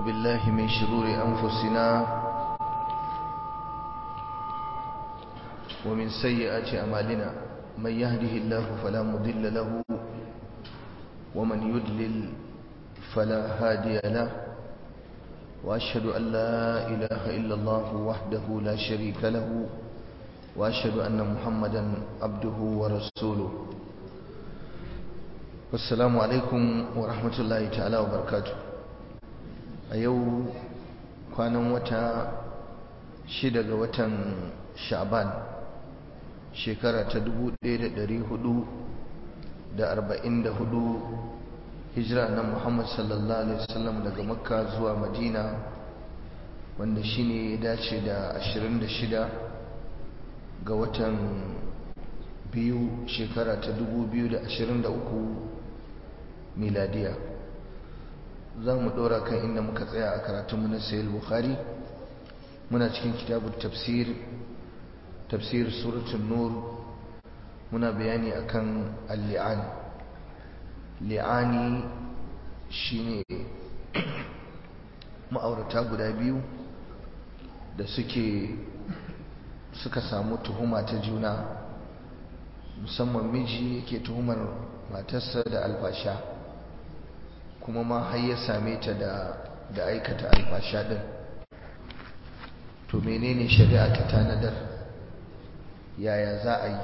بالله من شرور أنفسنا ومن سيئات أعمالنا من يهده الله فلا مضل له ومن يضلل فلا هادي له وأشهد أن لا إله إلا الله وحده لا شريك له وأشهد أن محمدا عبده ورسوله والسلام عليكم ورحمة الله تعالى وبركاته أيو كان وتا شدة وتا شعبان shekara ta 1444 hijira na Muhammad sallallahu alaihi wasallam daga Makka zuwa Madina wanda shine ya dace da 26 ga watan biyu shekara ta 2023 miladiya za mu dora kan inda muka tsaya a karatunmu na sayil bukhari muna cikin kitabun tafsir tafsir suratun nur muna bayani akan al-li'an li'ani shine ma'aurata guda biyu da suke suka samu tuhuma ta juna musamman miji yake tuhumar matarsa da alfasha kuma ma har ya same ta da da aikata alfasha din to menene shari'a ta tanadar yaya za a yi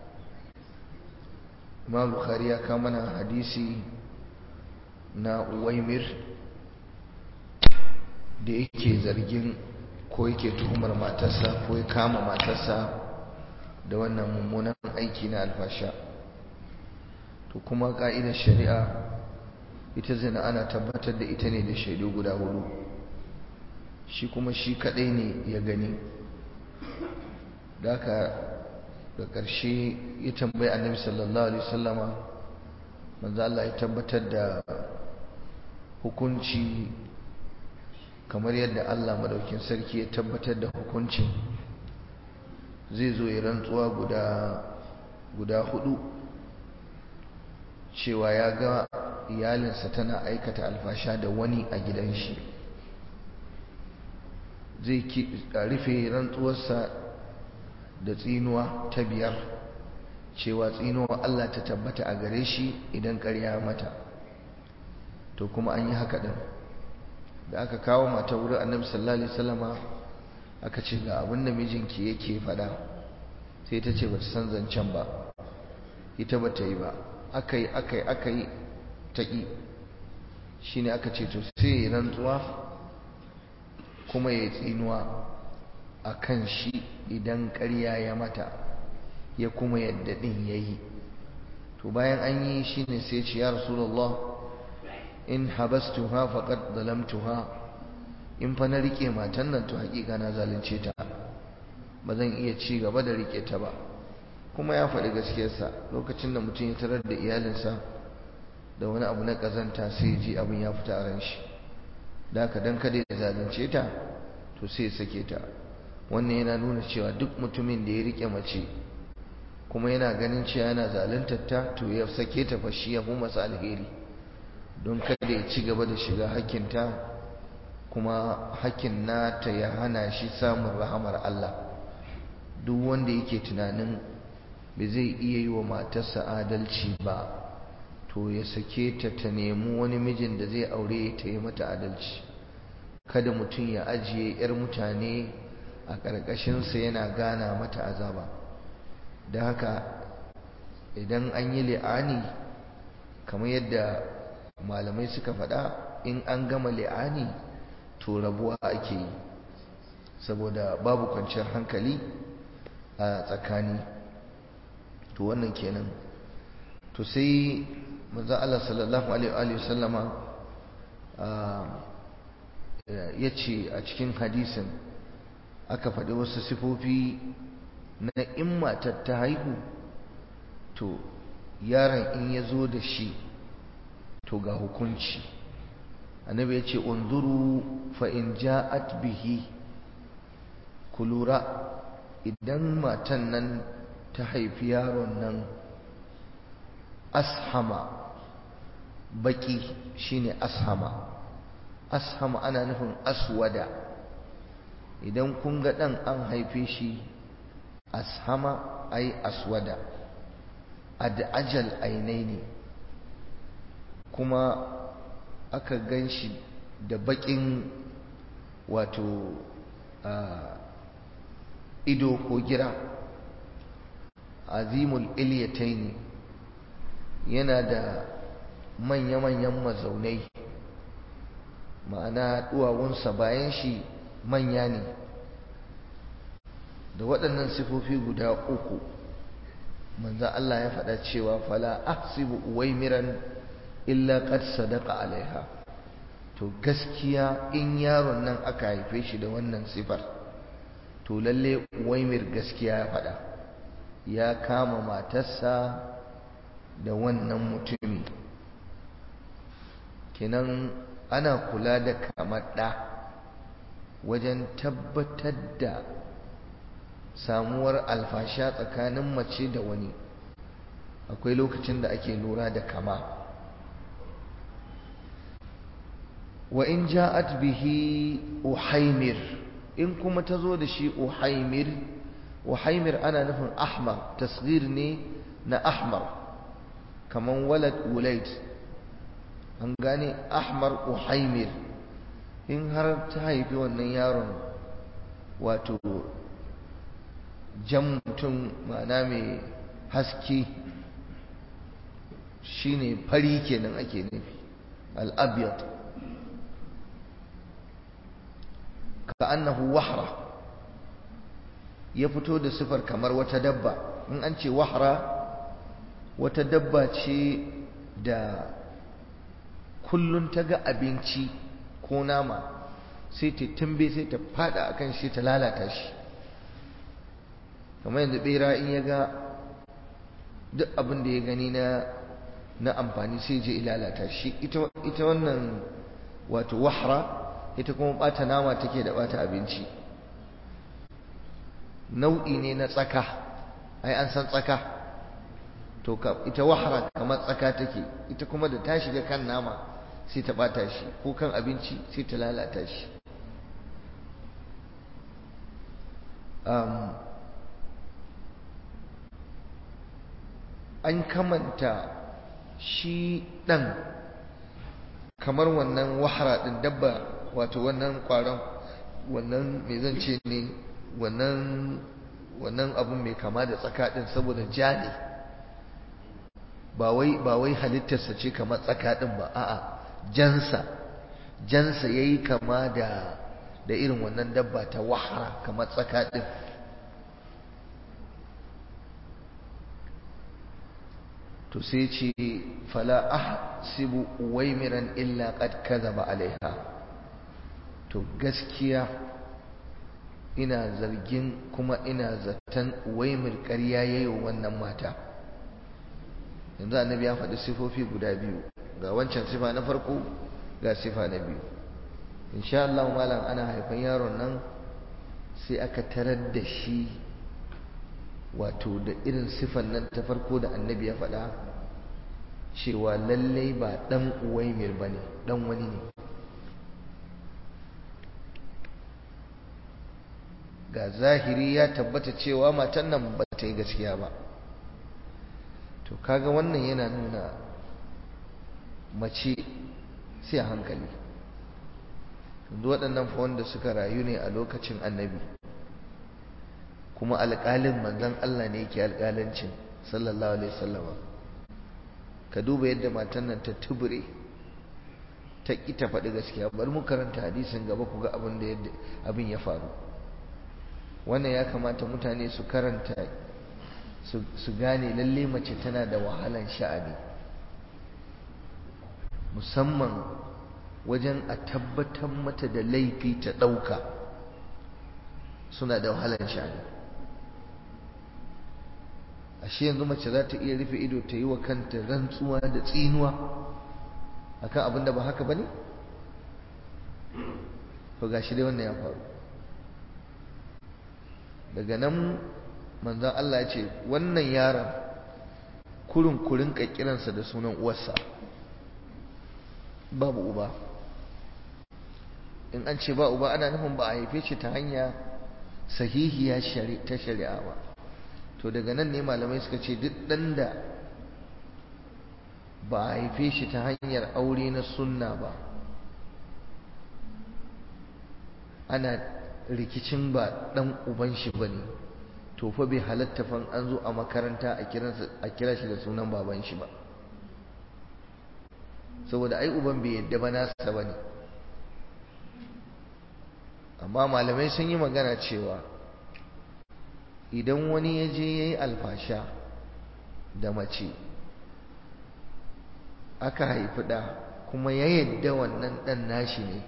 imam bukhari ya kawo mana hadisi na uwaimir da yake zargin ko yake tuhumar matarsa ko ya kama matarsa da wannan mummunan aiki na alfasha to kuma ka'idar shari'a ita zina ana tabbatar da ita ne da shaidu guda hudu shi kuma shi kadai ne ya gani da da ƙarshe ya tambayi annabi sallallahu alaihi wasallama manzo Allah ya tabbatar da hukunci kamar yadda Allah madaukin sarki ya tabbatar da hukuncin zai zo ya rantsuwa guda guda hudu cewa ya ga iyalinsa tana aikata alfasha da wani a gidan shi zai rufe rantsuwarsa da tsinuwa ta biyar cewa tsinuwa Allah ta tabbata a gare shi idan ƙarya mata to kuma an yi haka ɗin da aka kawo mata wurin annabi sallallahu alaihi wasallama aka ce ga abin da mijinki yake faɗa sai ta ce bata san zancen ba ita bata yi ba aka yi aka yi aka yi ta ƙi shine aka ce to sai ya rantsuwa kuma ya tsinuwa a kan shi idan ƙarya ya mata ya kuma yadda ɗin ya yi to bayan an yi shi ne sai ce ya rasulallah in habastuha faqad zalamtuha in fa na rike matan nan to haƙiƙa na zalunce ta ba zan iya ci gaba da rike ta ba kuma ya faɗi gaskiyarsa lokacin da mutum ya tarar da iyalinsa da wani abu na ƙazanta sai ji abin ya fita a ran shi da haka dan kada ya zalunce ta to sai ya sake ta wannan yana nuna cewa duk mutumin da ya rike mace kuma yana ganin cewa yana zaluntar ta to ya sake ta fa shi ya fi masa alheri don kada ya ci gaba da shiga hakkinta kuma hakkin nata ya hana shi samun rahamar Allah duk wanda yake tunanin bai zai iya yi wa matarsa adalci ba to ya sake ta ta nemi wani mijin da zai aure ta yi mata adalci kada mutum ya ajiye 'yar mutane a ƙarƙashinsa yana gana mata azaba da haka idan an yi li'ani kamar yadda malamai suka faɗa in an gama li'ani to rabuwa ake yi saboda babu kwanciyar hankali a tsakani to wannan kenan to sai manzo Allah sallallahu alaihi wa sallama ya ce a cikin hadisin aka faɗi wasu sifofi na in matar ta haihu to yaron in ya zo da shi to ga hukunci annabi ya ce unzuru fa in ja'at bihi ku lura idan matan nan ta haifi yaron nan ashama baki shine ashama ashama ana nufin aswada idan kun ga ɗan an haife shi ashama ai aswada ad'ajal ainaini kuma aka gan shi da baƙin wato ido ko gira azimul ilyataini yana da manya-manyan mazaunai ma'ana duwawunsa bayan shi manya ne da waɗannan sifofi guda uku manzo Allah ya faɗa cewa fala ahsibu uwaimiran illa qad sadaqa alaiha to gaskiya in yaron nan aka haife shi da wannan sifar to lalle uwaimir gaskiya ya faɗa ya kama matarsa da wannan mutumi kenan ana kula da kamar ɗa wajen tabbatar da samuwar alfasha tsakanin mace da wani akwai lokacin da ake lura da kama wa in ja'at bihi uhaimir in kuma ta zo da shi uhaimir uhaimir ana nufin ahmar tasghir ne na ahmar kaman walad ulaid an gane ahmar uhaimir in har ta haifi wannan yaron wato jan mutum ma'ana mai haske shine fari kenan ake nufi al-abyad ka annahu wahra ya fito da sifar kamar wata dabba in an ce wahra wata dabba ce da kullun ta ga abinci ko nama sai ta tumbe sai ta fada akan shi ta lalata shi kamar yanzu bera in ya ga duk abin da ya gani na na amfani sai je lalata shi ita ita wannan wato wahra ita kuma bata nama take da bata abinci nau'i ne na tsaka ai an san tsaka to ka ita wahra kamar tsaka take ita kuma da ta shiga kan nama sai ta bata shi ko kan abinci sai ta lalata shi um, an kamanta shi ɗan kamar wannan wahara ɗin dabba wato wannan ƙwaron wannan mai zance ne wannan wannan abun mai kama da tsaka ɗin saboda ja ne ba wai halittarsa ce kamar tsaka ɗin ba a'a jansa jansa ya yi kama da da irin wannan dabba ta wahara kamar tsaka ɗin to sai ce fala ahsibu uwaimiran illa qad kadhaba alaiha to gaskiya ina zargin kuma ina zaton uwaimir ƙarya yayi wannan mata yanzu annabi ya faɗi sifofi guda biyu ga wancan sifa na farko ga sifa na biyu insha Allah malam ana haifan yaron nan sai aka tarar da shi wato da irin sifan nan ta farko da annabi ya faɗa cewa lallai ba ɗan uwaimir ba ne ɗan wani ne ga zahiri ya tabbata cewa matan nan ba ta yi gaskiya ba to kaga wannan yana nuna mace sai a hankali yanzu waɗannan fa wanda suka rayu ne a lokacin annabi kuma alƙalin manzon Allah ne yake alƙalancin sallallahu alaihi wasallama ka duba yadda matan nan ta tubure ta ƙi ta faɗi gaskiya bari mu karanta hadisin gaba ku ga abin da yadda abin ya faru wannan ya kamata mutane su karanta su gane lalle mace tana da wahalan sha'ani musamman wajen a tabbatar mata da laifi ta ɗauka suna da wahalan sha'ani ashe yanzu mace za ta iya rufe ido ta yi wa kanta rantsuwa da tsinuwa akan abin da ba haka ba ne? to gashi dai wannan ya faru daga nan manzan Allah ya ce wannan yaron kurin kurin kiransa da sunan uwarsa babu uba in an ce ba uba ana nufin ba a haife shi ta hanya sahihiya ta shari'a ba to daga nan ne malamai suka ce duk ɗan da ba a haife shi ta hanyar aure na sunna ba ana rikicin ba ɗan uban shi ba ne to fa bai halatta fan an zo a makaranta a kira shi da sunan baban shi ba saboda ai uban bai yadda ba nasa ba ne amma malamai sun yi magana cewa idan wani ya je ya yi alfasha da mace aka haifi ɗa kuma ya yadda wannan ɗan nashi ne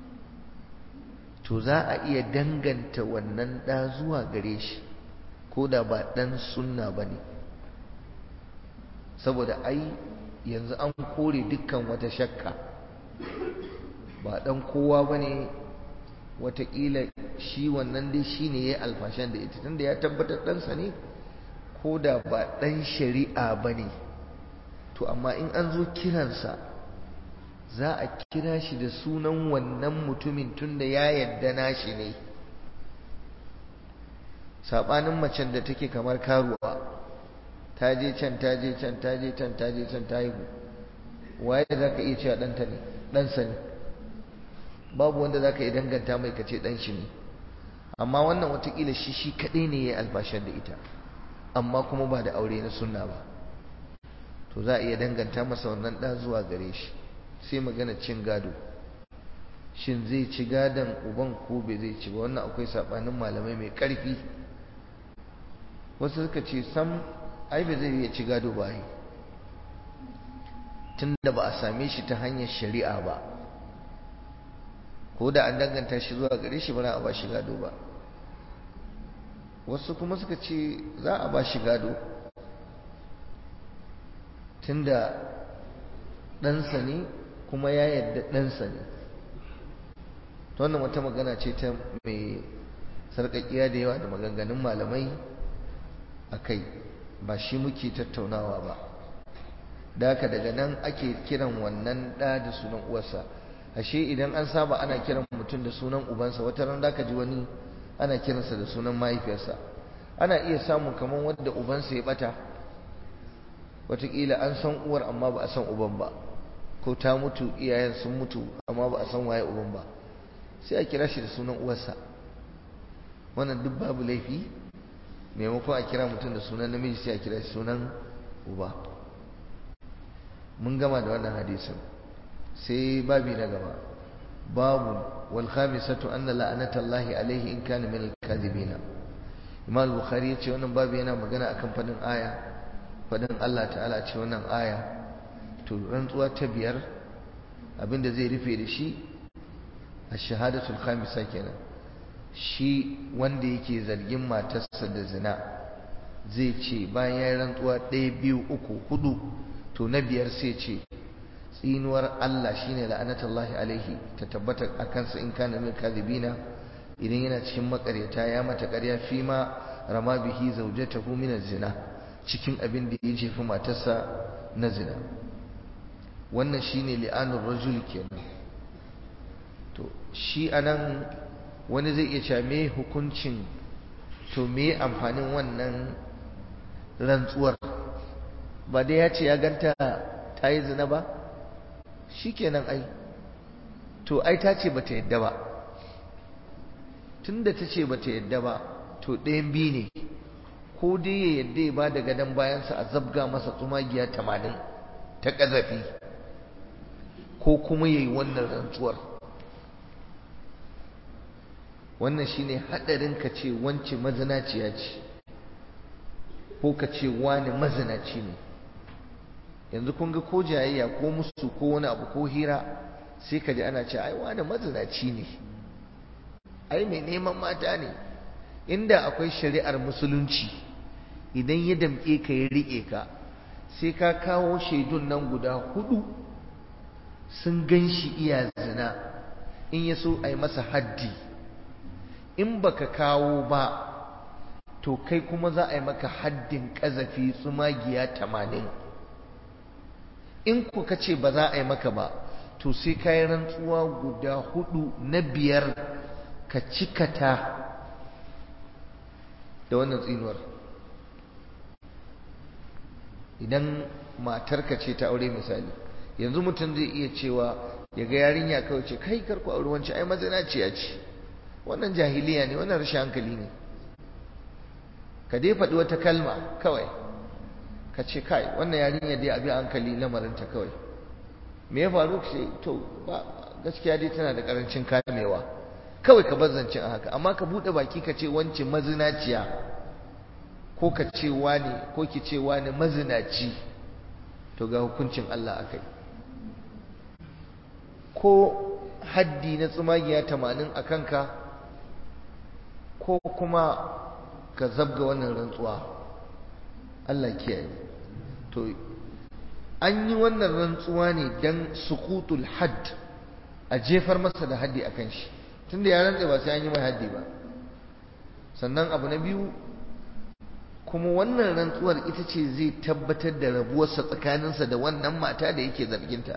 to za a iya danganta wannan ɗa zuwa gare shi ko da ba ɗan sunna ba ne saboda ai yanzu an kore dukkan wata shakka ba ɗan kowa ba ne watakila shi wannan dai shi ne ya yi alfashan da ita tunda ya tabbatar ɗansa ne ko da ba ɗan shari'a ba ne to amma in an zo kiransa za a kira shi da sunan wannan mutumin tunda ya yadda nashi ne saɓanin macen da take kamar karuwa ta je can ta je can ta je can ta je can ta haihu waye za ka iya cewa ɗanta ne ɗansa ne babu wanda za ka iya danganta mai kace ɗan shi ne amma wannan watakila shi shi kaɗai ne ya yi albashar da ita amma kuma ba da aure na sunna ba to za a iya danganta masa wannan ɗa zuwa gare shi sai magana cin gado shin zai ci gadon uban ko bai zai ci ba wannan akwai saɓanin malamai mai ƙarfi wasu suka ce sam ai bai zai iya ci gado ba yi tun da ba a same shi ta hanyar shari'a ba ko da an danganta shi zuwa gare shi ba za a ba shi gado ba wasu kuma suka ce za a ba shi gado tun da ɗansa ne kuma ya yarda ɗansa ne ta wannan wata magana ce ta mai sarƙaƙiya da yawa da maganganun malamai a kai ba shi muke tattaunawa ba da haka daga nan ake kiran wannan ɗa da sunan uwarsa ashe idan an saba ana kiran mutum da sunan ubansa wata ran da ka ji wani ana kiransa da sunan mahaifiyarsa ana iya samun kamar wanda ubansa ya bata wataƙila an san uwar amma ba a san uban ba ko ta mutu iyayen sun mutu amma ba a san waye uban ba sai a kira shi da sunan uwarsa wannan duk babu laifi maimakon a kira mutum da sunan namiji sai a kira shi sunan uba mun gama da wannan hadisin sai babi na gaba babu wal khamisatu anna la'anatallahi alaihi in kana min al-kadhibina imam al-bukhari yace wannan babu yana magana akan fadin aya fadin Allah ta'ala ce wannan aya to rantsuwa ta biyar abinda zai rufe da shi ash-shahadatul khamisa kenan shi wanda yake zargin matarsa da zina zai ce bayan ya rantsuwa ɗaya biyu uku hudu to na biyar sai ce tsinuwar Allah shine la'anatullahi alaihi ta tabbata a kansa in kana min kadhibina idan yana cikin makaryata ya mata ƙarya fi ma rama bihi zawjatahu min zina cikin abin da ya jefi matarsa na zina wannan shine li'anur rajul kenan to shi anan wani zai iya cewa me hukuncin to me amfanin wannan rantsuwar ba dai ya ce ya ganta ta yi zina ba shi kenan ai to ai ta ce ba ta yadda ba tun da ta ce ba ta yadda ba to ɗayan biyu ne ko dai ya yadda ya ba da gadon bayansa a zabga masa tsumagiya tamanin ta ƙazafi ko kuma ya yi wannan rantsuwar wannan shine haɗarin ka ce wance mazinaciya ce ko ka ce wani mazinaci ne yanzu kun ga ko jayayya ko musu ko wani abu ko hira sai ka ji ana ce ai wani mazinaci ne ai mai neman mata ne inda akwai shari'ar musulunci idan ya damƙe ka ya riƙe ka sai ka kawo shaidun nan guda hudu sun gan shi iya zina in ya so a yi masa haddi in baka kawo ba to kai kuma za a yi maka haddin ƙazafi tsumagiya tamanin in ku ka ce ba za a yi maka ba to sai ka yi rantsuwa guda hudu na biyar ka cikata da wannan tsinuwar idan matarka ce ta aure misali yanzu mutum zai iya cewa ya ga yarinya kawai ce kai karku aure wancan ai mazinaciya ce wannan jahiliya ne wannan rashin hankali ne ka dai faɗi wata kalma kawai ka ce kai wannan yarinya dai abi hankali lamarinta kawai me ya faru ce to ba gaskiya dai tana da karancin kamewa kawai ka bar zancen a haka amma ka buɗe baki ka ce wance mazinaciya ko ka ce wani ko ki ce wani mazinaci to ga hukuncin Allah akai ko haddi na tsumagiya tamanin a kanka ko kuma ka zabga wannan rantsuwa Allah kiyaye to an yi wannan rantsuwa ne don sukutul hadd a jefar masa da haddi a kan shi tunda ya rantse ba sai an yi mai haddi ba sannan abu na biyu kuma wannan rantsuwar ita ce zai tabbatar da rabuwarsa tsakaninsa da wannan mata da yake zarginta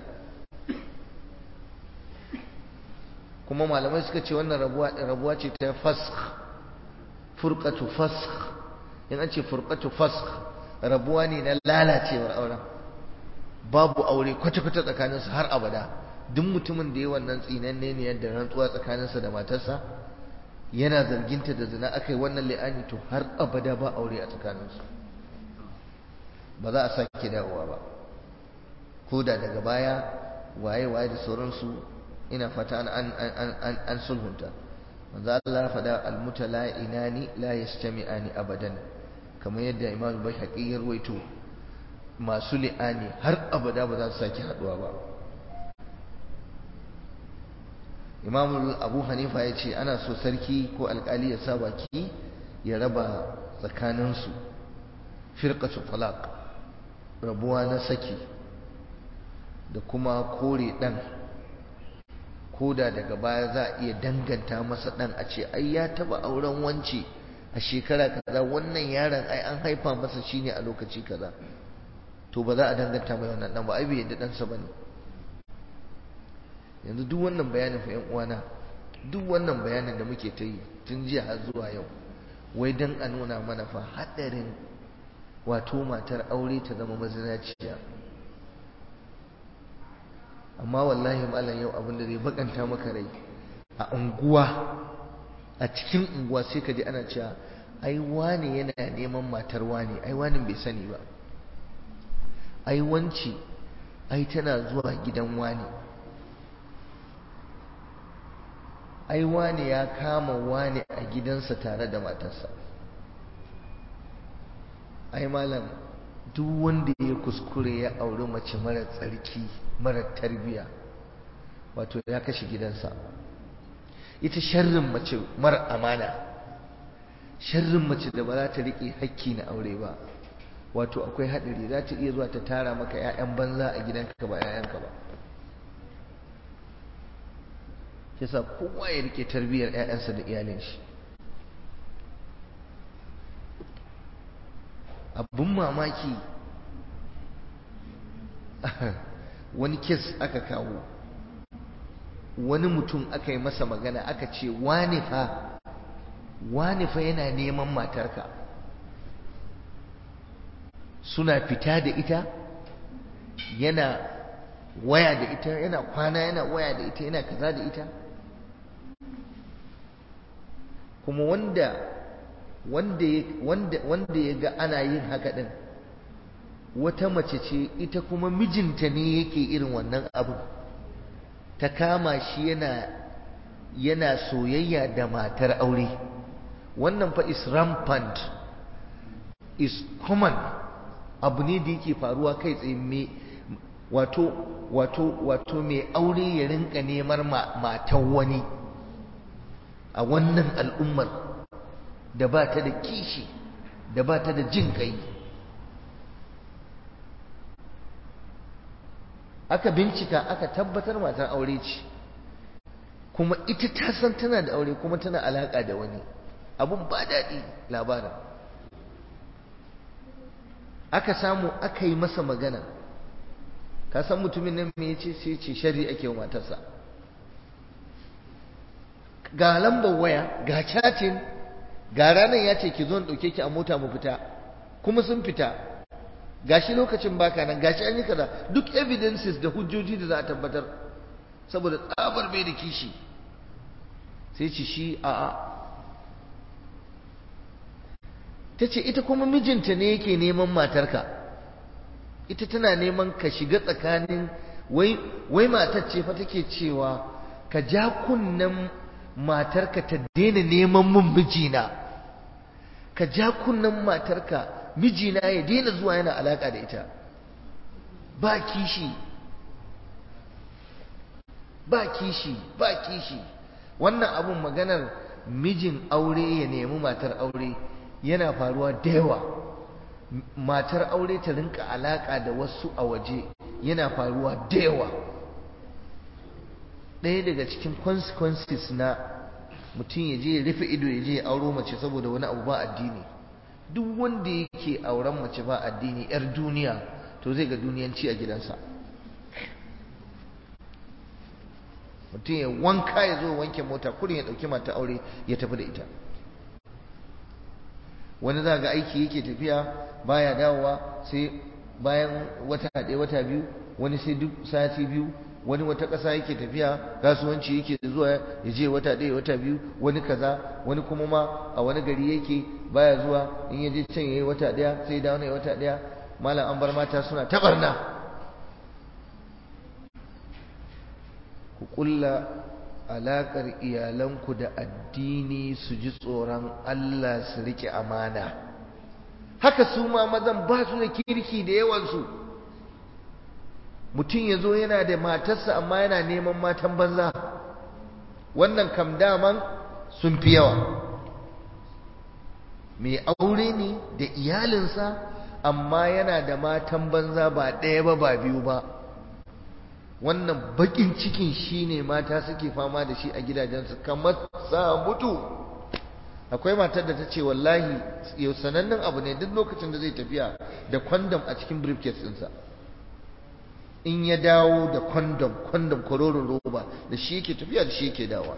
kuma malamai suka ce wannan rabuwa ce ta fask furqatu fask in an ce furqatu fask rabuwa ne na lalacewar auren babu aure kwata-kwata tsakaninsu har abada duk mutumin da ya wannan tsinanne ne yadda rantsuwa tsakaninsa da matarsa yana zarginta da zina aka yi wannan li'ani to har abada ba aure a tsakaninsu ba za a sake dawowa ba ko da daga baya waye-waye da sauransu ina fata an an an an an sulhunta manzo Allah faɗa almutala'inani la yastami'ani abadan kamar yadda Imam Baihaqi ya ruwaito masu li'ani har abada ba za su sake haduwa ba Imam Abu Hanifa ya ce ana so sarki ko alkali ya sa baki ya raba tsakaninsu firqatu talaq rabuwa na saki da kuma kore dan koda daga baya za a iya danganta masa dan a ce ai ya taba auren wance a shekara kaza wannan yaron ai an haifa masa shine a lokaci kaza to ba za a danganta mai wannan dan ba ai bai yadda dan sa bane yanzu duk wannan bayanin fa yan uwana duk wannan bayanin da muke ta yi tun jiya har zuwa yau wai dan a nuna mana fa hadarin wato matar aure ta zama mazinaciya amma wallahi malam yau abin da zai bakanta maka rai a unguwa a cikin unguwa sai ka ji ana cewa ai wane yana neman matar wane ai wani bai sani ba ai wanci ai tana zuwa gidan wane ai wane ya kama wane a gidansa tare da matarsa ai malam duk wanda ya kuskure ya auri mace mara tsarki mara tarbiya wato ya kashe gidansa ita sharrin mace mara amana sharrin mace da ba za ta riƙe hakki na aure ba wato akwai haɗari za ta iya zuwa ta tara maka 'ya'yan banza a gidanka ba 'ya'yanka ba yasa kowa ya riƙe tarbiyyar 'ya'yansa da iyalin shi abun mamaki wani kes aka kawo wani mutum aka yi masa magana aka ce wani fa wani fa yana neman matarka suna fita da ita yana waya da ita yana kwana yana waya da ita yana kaza da ita kuma wanda wanda ya ga ana yin haka din wata mace ce ita kuma mijinta ne yake irin wannan abu ta kama shi yana yana soyayya da matar aure wannan fa is rampant is common abu ne da yake faruwa kai tsaye me wato wato wato mai aure ya rinka neman matan wani a wannan al'ummar da ba ta da kishi da ba ta da jin kai aka bincika aka tabbatar matar aure ce kuma ita ta san tana da aure kuma tana alaka da wani abun ba daɗi labarin aka samu aka yi masa magana ka san mutumin nan me yace sai ce shari ake wa matarsa ga lambar waya ga chatin ga ranar ya ce ki zo in ɗauke ki a mota mu fita kuma sun fita gashi lokacin baka nan gashi an yi kaza duk evidences da hujjoji da za a tabbatar saboda tsabar bai da kishi sai ci shi a'a ta ce ita kuma mijinta ne yake neman matarka ita tana neman ka shiga tsakanin wai wai matar ce fa take cewa ka ja kunnen matarka ta daina neman mun mijina ka ja kunnen matarka mijina ya daina zuwa yana alaka da ita ba kishi ba kishi ba kishi wannan abun maganar mijin aure ya nemi matar aure yana faruwa da yawa matar aure ta rinka alaka da wasu a waje yana faruwa da yawa ɗaya daga cikin consequences na mutum ya je ya rufe ido ya je ya auro mace saboda wani abu ba addini duk wanda yake auren mace ba addini yar duniya to zai ga duniyanci a gidansa mutum ya wanka ya zo wanke mota kurin ya ɗauki mata aure ya tafi da ita wani za ga aiki yake tafiya baya dawowa sai bayan wata ɗaya wata biyu wani sai duk sati biyu wani wata ƙasa yake tafiya kasuwanci yake zuwa ya je wata ɗaya wata biyu wani kaza wani kuma ma a wani gari yake baya zuwa in ya je can yayi wata ɗaya sai dawo ne wata ɗaya malam an bar mata suna tabarna ku kulla alaƙar iyalanku da addini su ji tsoron Allah su riƙe amana haka su ma mazan ba su da kirki da yawansu mutum ya zo yana da matarsa amma yana neman matan banza wannan kam daman sun fi yawa mai aure ne da iyalinsa amma yana da matan banza ba ɗaya ba ba biyu ba wannan bakin cikin shine mata suke fama da shi a gidajensu kamar sa mutu akwai matar da ta ce wallahi yau sanannen abu ne duk lokacin da zai tafiya da kwandam a cikin briefcase ɗinsa in ya dawo da kwandam kwandam kwarorin roba da shi yake tafiya da shi yake dawa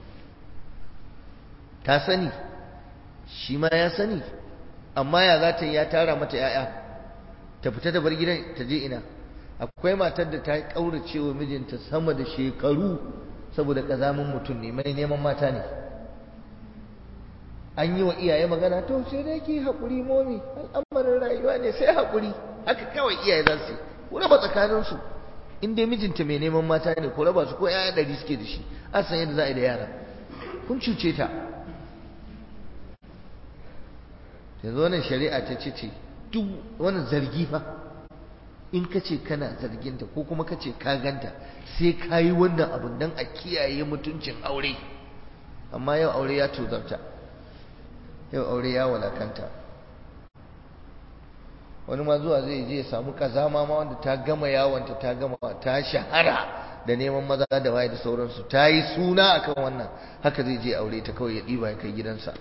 ta sani shi ma ya sani amma ya za ta yi ya tara mata 'ya'ya ta fita da bar gidan ta je ina akwai matar da ta kaurace wa mijinta sama da shekaru saboda kazamin mutum ne mai neman mata ne an yi wa iyaye magana to sai dai ki haƙuri momi al'amarin rayuwa ne sai haƙuri haka kawai iyaye za su ku raba tsakaninsu in dai mijinta mai neman mata ne ku raba su ko yaya ɗari suke da shi an san yadda za a yi da yara kun cuce ta yanzu wannan shari'a ta ce ce duk wannan zargi fa in ka ce kana zarginta ko kuma ka ce ka ganta sai ka yi wannan abin don a kiyaye mutuncin aure amma yau aure ya tuzarta yau aure ya walakanta wani ma zuwa zai je ya samu kazama ma wanda ta gama yawanta ta gama ta shahara da neman maza da waye da sauransu ta yi suna akan wannan haka zai je aure ta kawai ya ɗiba ya kai gidansa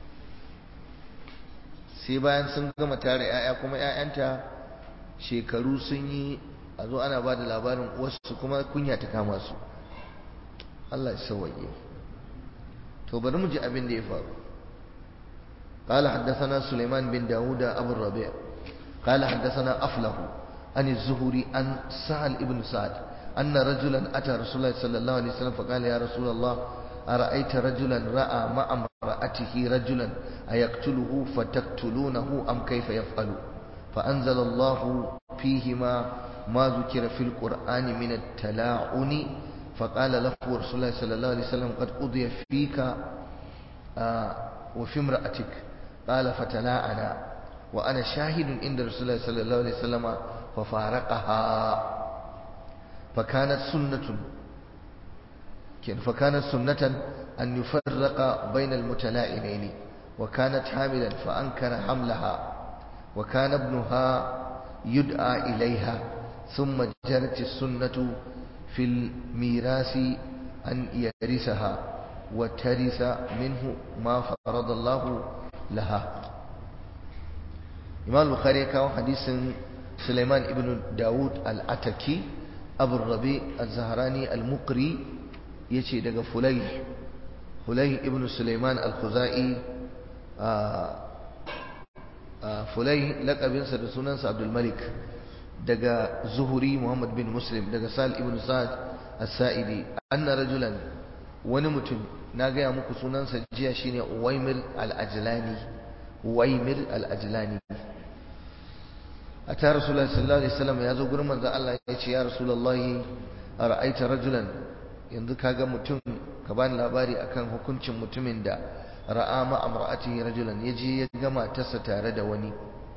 sai bayan sun gama tare 'ya'ya kuma 'ya'yanta shekaru sun yi a zo ana ba da labarin wasu kuma kunya ta kama su Allah ya sauwaye to bari mu ji abin da ya faru قال حدثنا سليمان بن داود أبو الربيع قال حدثنا أفله عن الزهري عن سهل ابن سعد أن رجلا أتى رسول الله صلى الله عليه وسلم فقال يا رسول الله أرأيت رجلا رأى مع امرأته رجلا أيقتله فتقتلونه أم كيف يفعل فأنزل الله فيهما ما ذكر في القرآن من التلاعن فقال له رسول الله صلى الله عليه وسلم قد قضي فيك آه وفي امرأتك قال فتلاعنا وأنا شاهد عند رسول الله صلى الله عليه وسلم ففارقها فكانت سنة فكانت سنة أن يفرق بين المتلاعنين وكانت حاملا فأنكر حملها وكان ابنها يدعى إليها ثم جرت السنة في الميراث أن يرثها وترث منه ما فرض الله لها إمام البخاري كان حديث Sulaiman ibn Dawud al-Ataki Abu Rabi al-Zahrani al-Muqri yace daga Fulay Fulay ibn Sulaiman al-Khuzai Fulay laqabinsa da sunansa Abdul Malik daga Zuhuri Muhammad bin Muslim daga Sal ibn Sa'd as-Sa'idi anna rajulan wani mutum na gaya muku sunansa jiya shine Uwaimir al-Ajlani Uwaimir al-Ajlani ata Rasulullahi sallallahu alaihi wasallam ya zo gurin manzon Allah ya ce ya Rasulullahi ara'aita rajulan yanzu kaga mutum ka bani labari akan hukuncin mutumin da ra'a ma amra'atihi rajulan yaje ya ga matarsa tare da wani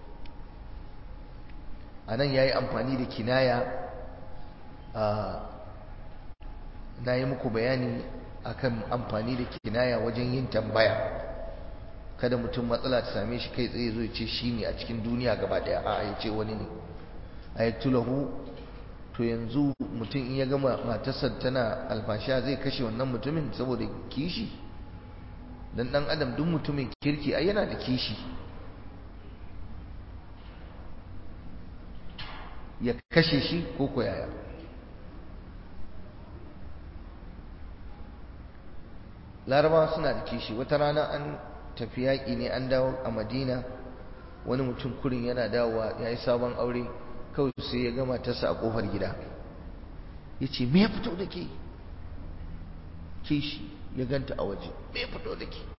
anan yayi amfani da kinaya a na yi muku bayani akan amfani da kinaya wajen yin tambaya kada mutum matsala ta same shi kai tsaye zo ce shi ne a cikin duniya gaba daya a ya ce wani ne a ya tulahu to yanzu mutum in ya gama matarsa tana alfasha zai kashe wannan mutumin saboda kishi dan dan adam duk mutumin kirki ai yana da kishi ya kashe shi ko ko yaya larabawa suna da kishi wata rana an tafi yaƙi ne an dawo a madina wani mutum kurin yana dawowa ya yi sabon aure kawai sai ya gama tasa a ƙofar gida ya ce me ya fito da ke kishi ya ganta a waje me ya fito da ke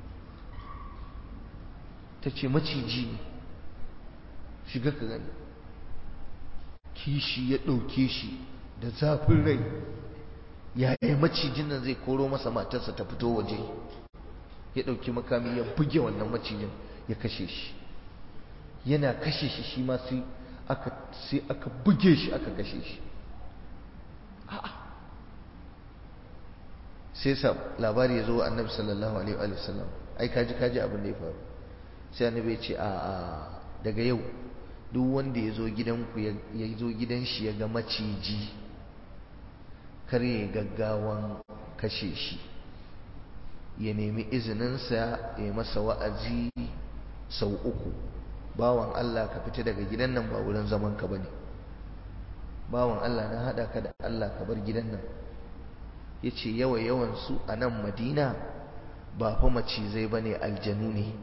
ta ce maciji ne shiga ka gani kishi ya ɗauke shi da zafin rai yaya macijin nan zai koro masa matarsa ta fito waje ya ɗauki makami ya buge wannan macijin ya kashe shi yana kashe shi shi ma sai aka sai aka buge shi aka kashe shi sai sa labari ya zo annabi sallallahu alaihi wa sallam ai kaji kaji abin da ya faru sai annabi ya ce a a daga yau duk wanda ya zo gidanku ya zo gidan shi ya ga maciji kar ya gaggawan kashe shi ya nemi izininsa ya masa wa'azi sau uku bawan Allah ka fita daga gidan nan ba wurin zaman ka bane bawan Allah na hada ka da Allah ka bar gidan nan yace yawa yawan su a nan Madina ba fa macizai bane aljanu ne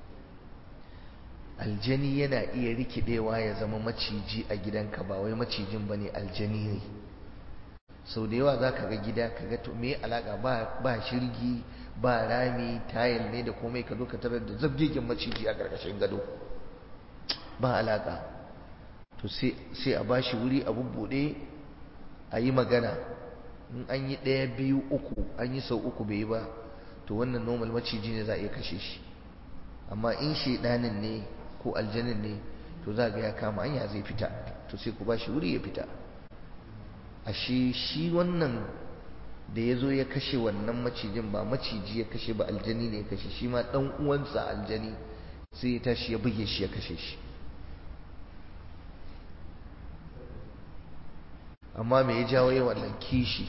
aljani yana iya rikidewa ya zama maciji a gidanka ba wai macijin bane aljani ne sau da yawa za ka ga gida ka ga to me alaka ba ba shirgi ba rami tayil ne da komai ka zo ka tarar da zabgegen maciji a karkashin gado ba alaka to sai a bashi wuri a bubbuɗe a yi magana in an yi ɗaya biyu uku an yi sau uku bai yi ba to wannan normal maciji ne za a iya kashe shi amma in shaidanin ne ko aljanin ne to za ga ya kama hanya zai fita to sai ku bashi wuri ya fita ashe shi wannan da ya zo ya kashe wannan macijin ba maciji ya kashe ba aljani ne ya kashe shi ma ɗan uwansa aljani sai ya tashi ya buge shi ya kashe shi amma me ya jawo yi wannan kishi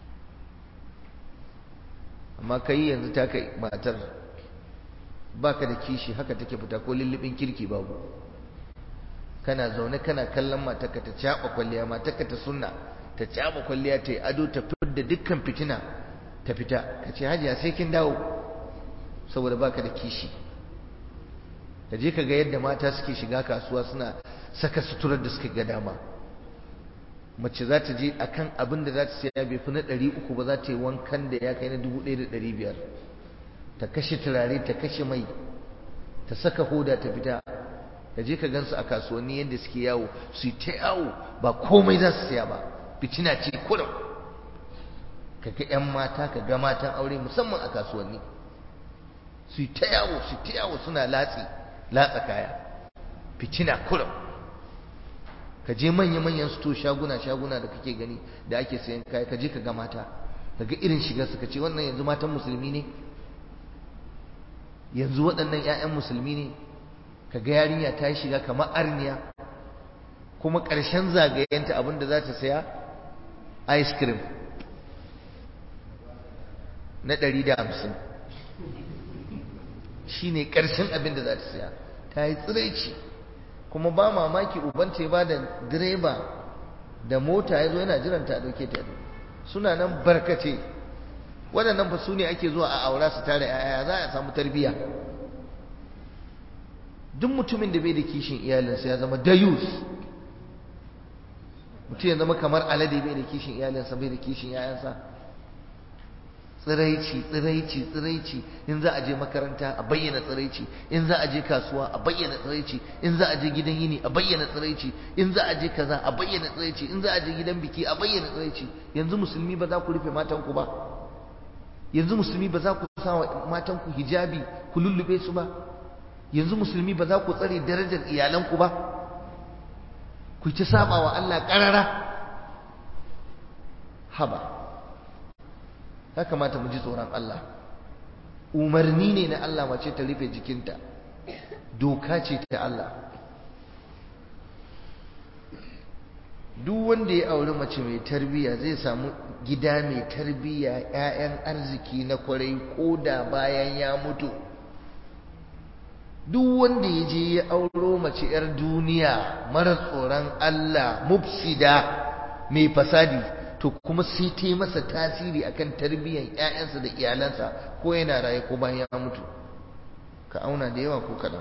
amma kai yanzu ta kai matar baka da kishi haka take fita ko lullubin kirki babu kana zaune kana kallon matarka ta caɓa kwalliya matarka ta sunna ta caɓa kwalliya ta yi ado ta da dukkan fitina ta fita ka ce hajiya sai kin dawo saboda baka da kishi ka je ka ga yadda mata suke shiga kasuwa suna saka suturar da suka ga dama mace za ta je akan abin da za ta saya bai fi na ɗari uku ba za ta yi wankan da ya kai na dubu ɗaya da ɗari biyar ta kashe turare ta kashe mai ta saka hoda ta fita ka je ka gansu a kasuwanni yadda suke yawo su yi ta yawo ba komai za su saya ba fitina ce kurum ka ga 'yan mata ka ga matan aure musamman a kasuwanni su yi ta yawo su ta yawo suna latsi latsa kaya fitina kurum ka je manya-manyan sto shaguna-shaguna da kake gani da ake sayan kaya ka je ka ga mata ka ga irin shigar su ka ce wannan yanzu matan musulmi ne yanzu waɗannan 'ya'yan musulmi ne ka ga yarinya ta yi shiga kamar arniya kuma ƙarshen zagayenta abinda za ta saya ice cream na ɗari da hamsin shi ne ƙarshen abin da za ta saya ta yi tsiraici kuma ba mamaki ubanta ya ba da direba da mota ya zo yana jiranta a ɗauke ta suna nan barkace waɗannan ba su ne ake zuwa a aura su tare yaya za a samu tarbiyya duk mutumin da bai da kishin iyalinsa ya zama dayus mutum ya zama kamar alade bai da kishin iyalinsa bai da kishin yayansa tsiraici tsiraici tsiraici in za a je makaranta a bayyana tsiraici in za a je kasuwa a bayyana tsiraici in za a je gidan yini a bayyana tsiraici in za a je kaza a bayyana tsiraici in za a je gidan biki a bayyana tsiraici yanzu musulmi ba za ku rufe matanku ba yanzu musulmi ba za ku sa wa matanku hijabi ku lullube su ba yanzu musulmi ba za ku tsare darajar iyalanku ba ku ci saba wa Allah karara haba ya kamata mu ji tsoron Allah umarni ne na Allah mace ta rufe jikinta doka ce ta Allah duk wanda ya auri mace mai tarbiyya zai samu gida mai tarbiyya 'ya'yan arziki na kwarai ko da bayan ya mutu duk wanda ya je ya auro mace 'yar duniya mara tsoron Allah mufsida mai fasadi to kuma sai ta yi masa tasiri akan tarbiyyar 'ya'yansa da iyalansa ko yana raye ko bayan ya mutu ka auna da yawa ko kaɗan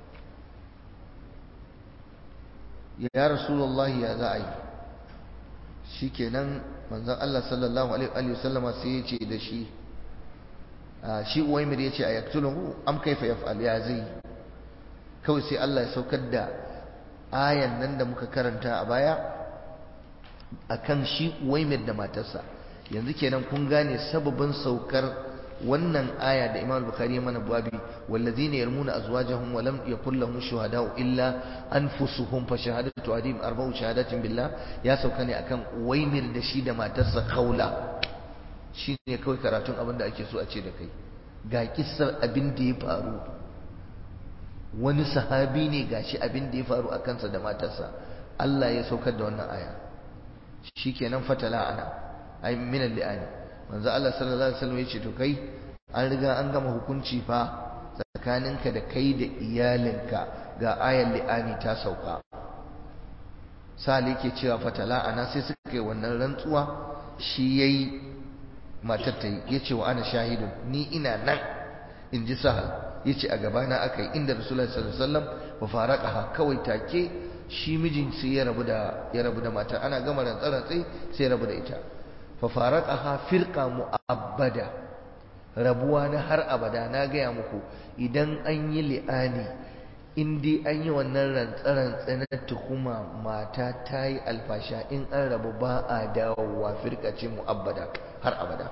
ya rasulullahi ya za a yi shi kenan manzan Allah sallallahu alaihi wasallama sai ya ce da shi shi uwaimir ya ce a yaktuluhu am kaifa yaf'al ya zai kawai sai Allah ya saukar da ayan nan da muka karanta a baya akan shi uwaimir da matarsa yanzu kenan kun gane sababin saukar wannan aya da Imam Bukhari ya mana babi wallazina yarmuna azwajahum wa lam yakul lahum shuhada'u illa anfusuhum fa shahadatu adim arba'u shahadatin billah ya sauka ne akan Uwaimir da shi da matarsa Khawla shine kawai karatun abin da ake so a ce da kai ga kissar abin da ya faru wani sahabi ne gashi abin da ya faru a kansa da matarsa Allah ya saukar da wannan aya shikenan fatala ana ay min al-li'ani manzo Allah sallallahu alaihi wasallam yace to kai an riga an gama hukunci fa tsakaninka da kai da iyalinka ga ayan li'ani ta sauka sali yake cewa fatala ana sai suka yi wannan rantsuwa shi yayi matar ta yi yace wa ana shahidun ni ina nan in ji sahal yace a gabana akai inda rasulullahi sallallahu alaihi wasallam wa faraqaha kawai take shi mijin sai ya rabu da ya rabu da mata ana gama rantsarantsi sai ya rabu da ita fa faraqaha firqa mu'abbada rabuwa na har abada na gaya muku idan an yi li'ani in dai an yi wannan rantsarantsi na tuhuma mata ta yi alfasha in an rabu ba a dawowa firqa ce mu'abbada har abada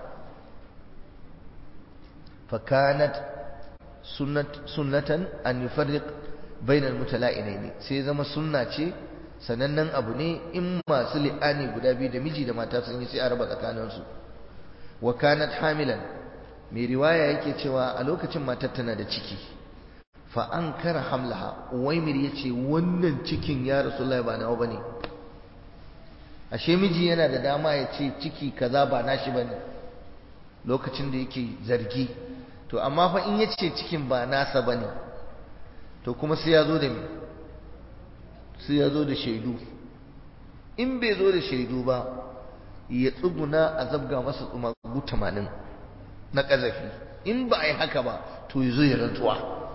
fa kanat sunnatan an yufarriq bainal mutala'inaini sai zama sunna ce sanannen abu ne in masu li'ani guda biyu da miji da mata sun yi sai a raba tsakaninsu wa kanat hamilan mai riwaya yake cewa a lokacin matar tana da ciki fa an kara hamlaha uwaimir ya ce wannan cikin ya rasulullahi ba nawa bane ashe miji yana da dama ya ce ciki kaza ba nashi bane lokacin da yake zargi to amma fa in ya ce cikin ba nasa bane to kuma sai ya zo da me sai ya zo da shaidu in bai zo da shaidu ba ya tsuguna a zabga masa tsumagu tamanin na ƙazafi in ba a yi haka ba to ya zo ya rantsuwa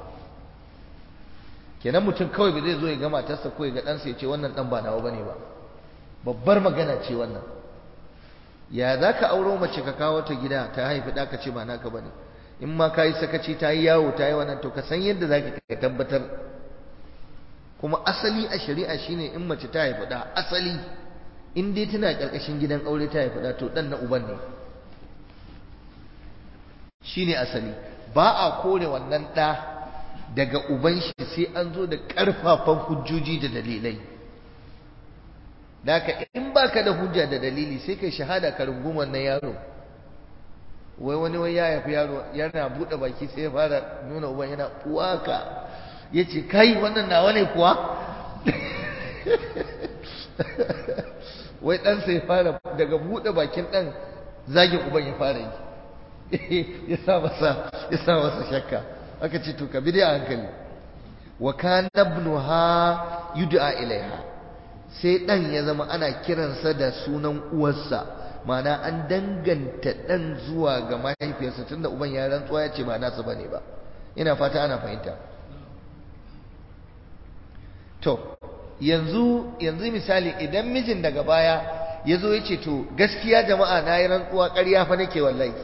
kenan mutum kawai ba zai zo ya ga matarsa ko ya ga ɗansa ya ce wannan ɗan ba nawa bane ba babbar magana ce wannan ya za ka auro mace ka kawo ta gida ta haifi ɗa ka ce ba naka bane in ma ka yi sakaci ta yi yawo ta yi wannan to ka san yadda za ka tabbatar kuma asali a shari'a shine in mace ta haifi ɗa asali in dai tana ƙarƙashin gidan aure ta haifi ɗa to ɗan na uban ne shine asali ba a kore wannan ɗa daga uban shi sai an zo da ƙarfafan hujjoji da dalilai Daka in baka da hujja da dalili sai kai shahada ka rungum wannan yaro wai wani wai ya haifi yaro yana buɗe baki sai ya fara nuna uban yana uwaka ya ce kai wannan nawa ne kuwa wai ɗansa ya fara daga buɗe bakin ɗan zagin uban ya fara yi ya sa masa ya sa masa shakka aka ce to ka bi dai a hankali wa kana ibnuha yud'a ilaiha sai dan ya zama ana kiransa da sunan uwarsa ma'ana an danganta dan zuwa ga mahaifiyarsa tunda uban ya rantsuwa ya ce ba nasa bane ba ina fata ana fahimta to yanzu yanzu misali idan mijin daga baya ya zo ya ce to gaskiya jama'a na yi rantsuwa ƙarya fa nake wallahi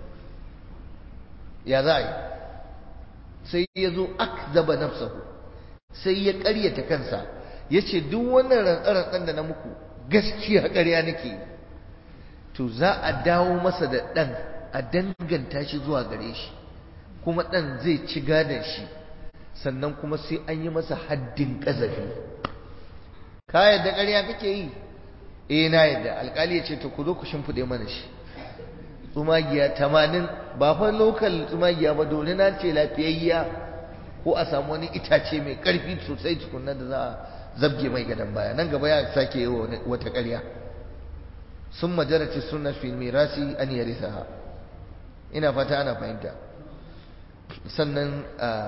ya za a yi sai ya zo akzaba nafsahu sai ya ƙaryata kansa ya ce duk wannan rantsarantsan da na muku gaskiya ƙarya nake to za a dawo masa da ɗan a danganta shi zuwa gare shi kuma ɗan zai ci gadon shi sannan kuma sai an yi masa haddin ƙazafi ka yadda ƙarya kake yi eh na yadda alƙali ya ce to ku zo ku shimfiɗe mana shi tsumagiya tamanin ba fa lokal tsumagiya ba dole na ce lafiyayya ko a samu wani itace mai ƙarfi sosai tukunna da za a zabge mai gadon baya nan gaba ya sake yi wata ƙarya sun majarati suna fil mirasi an yarisaha ina fata ana fahimta sannan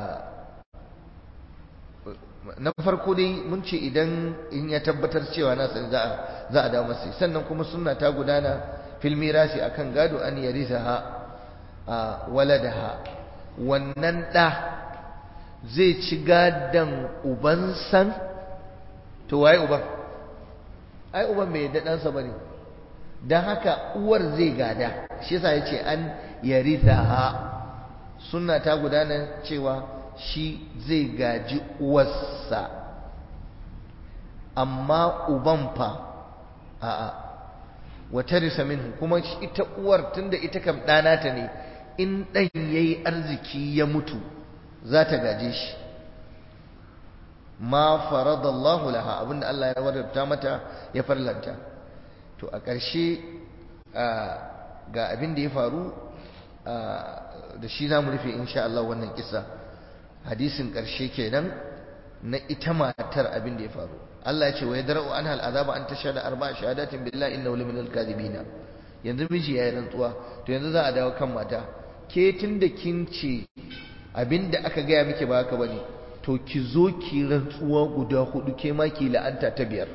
na farko dai mun ce idan in ya tabbatar cewa na sani za a dawo masa sannan kuma sunna ta gudana fil mirasi akan gado an yarisaha waladaha wannan ɗa zai ci gadon ubansan to waye uban ai uban bai yadda ɗansa ba ne don haka uwar zai gada shi yasa ya ce an yarithaha sunna ta gudana cewa shi zai gaji uwarsa amma uban fa a'a wata risa minhu kuma ita uwar tunda ita kam ɗana ta ne in ɗan ya yi arziki ya mutu za ta gaje shi ma faradallahu laha abinda Allah ya wadata mata ya farlanta to a ƙarshe ga abin da ya faru da shi za mu rufe insha Allah wannan kisa hadisin ƙarshe kenan na ita matar abin da ya faru Allah ya ce wa yadra'u anha al'azaba an tashhada arba'a shahadatin billahi innahu laminal kadhibina yanzu miji yayi rantsuwa to yanzu za a dawo kan mata ke tunda kin ce abin da aka gaya miki ba haka bane to ki zo ki rantsuwa guda hudu ke ma ki la'anta ta biyar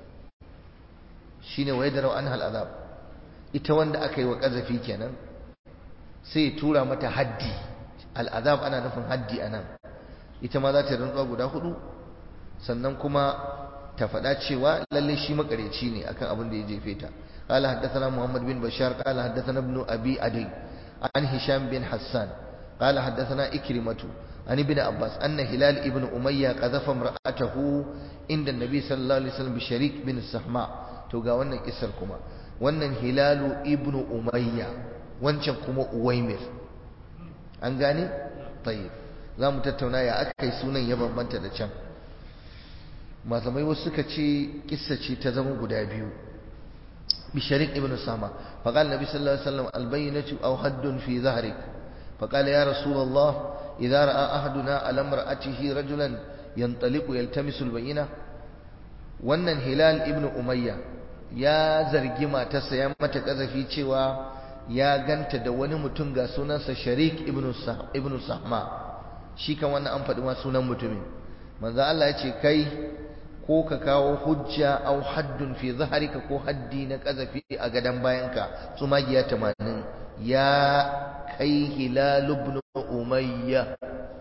shine wa yadra'u anha al'azab ita wanda aka yi wa kazafi kenan sai tura mata haddi al'azab ana nufin haddi anan ita ma za ta rantsuwa guda hudu sannan kuma ta faɗa cewa lalle shi makareci ne akan abin da ya jefe ta قال حدثنا محمد بن بشار قال حدثنا ابن أبي عدي عن هشام بن حسان قال حدثنا إكرمة عن ابن عباس أن هلال ابن أمية قذف امرأته عند النبي صلى الله عليه وسلم بشريك بن السحماء توقع وانا كسر كما وانا هلال ابن أمية wancan kuma uwaimir an gane tayyib za mu tattauna ya aka yi sunan ya bambanta da can malamai wasu suka ce kissa ce ta zama guda biyu bisharik ibn sama faqala nabi sallallahu alaihi wasallam albayyinatu aw haddun fi zahrik faqala ya rasulullah idza ra'a ahaduna ala imra'atihi rajulan yantaliqu yaltamisu albayyina wannan hilal ibn umayya ya zargi matarsa ya mata kazafi cewa ya ganta da wani mutum ga sunansa sharik ibn sahma shi kan wannan an faɗi ma sunan mutumin manzo Allah ya ce kai ko ka kawo hujja au haddun fi zaharika ko haddi na kazafi a gadan bayanka tsumagiya 80 ya kai hilal ibn umayya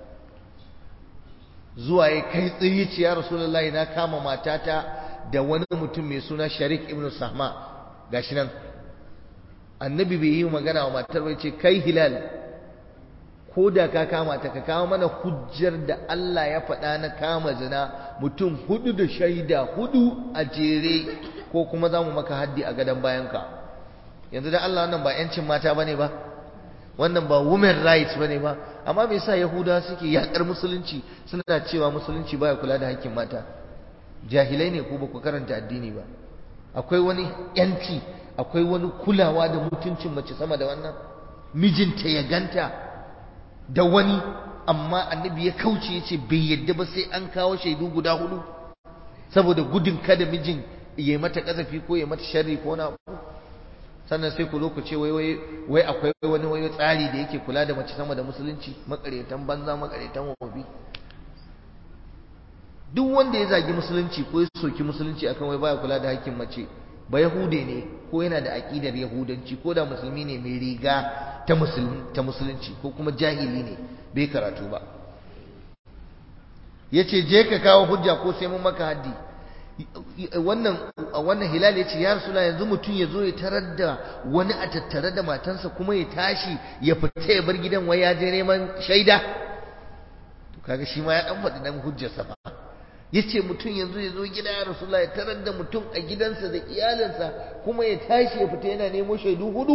zuwa ya kai tsaye ce ya rasulullahi na kama matata da wani mutum mai suna sharik ibn sahma gashi nan annabi bai yi magana wa matar bai ce kai hilal ko da ka kama ta ka kawo mana hujjar da Allah ya faɗa na kama zina mutum hudu da shaida hudu a jere ko kuma za mu maka haddi a gadon bayanka yanzu da Allah wannan ba 'yancin mata ba ne ba wannan ba women rights ba ne ba amma me yasa yahudawa suke yaƙar musulunci suna cewa musulunci baya kula da hakkin mata jahilai ne ko ba ku karanta addini ba akwai wani 'yanci akwai wani kulawa da mutuncin mace sama da wannan mijinta ya ganta da wani amma annabi ya kauce yace bai yadda ba sai an kawo shaidu guda hudu saboda gudun kada mijin ya mata kazafi ko ya mata sharri ko na sannan sai ku zo ku ce wai wai wai akwai wani wai tsari da yake kula da mace sama da musulunci makaretan banza makaretan wofi duk wanda ya zagi musulunci ko ya soki musulunci akan wai baya kula da hakkin mace ba yahude ne ko yana da aƙidar yahudanci ko da musulmi ne mai riga ta musulunci ko kuma jahili ne bai karatu ba ya ce je ka kawo hujja ko sai mun maka haddi wannan wannan hilal ya ce ya rasula yanzu mutum ya zo ya tarar da wani a tattare da matansa kuma ya tashi ya fita ya bar gidan wai ya je neman shaida to kaga shi ma ya dan faɗi dan hujjarsa fa yace mutum yanzu ya zo gida ya rasula ya tarar da mutum a gidansa da iyalinsa kuma ya tashi ya fita yana nemo shaidu hudu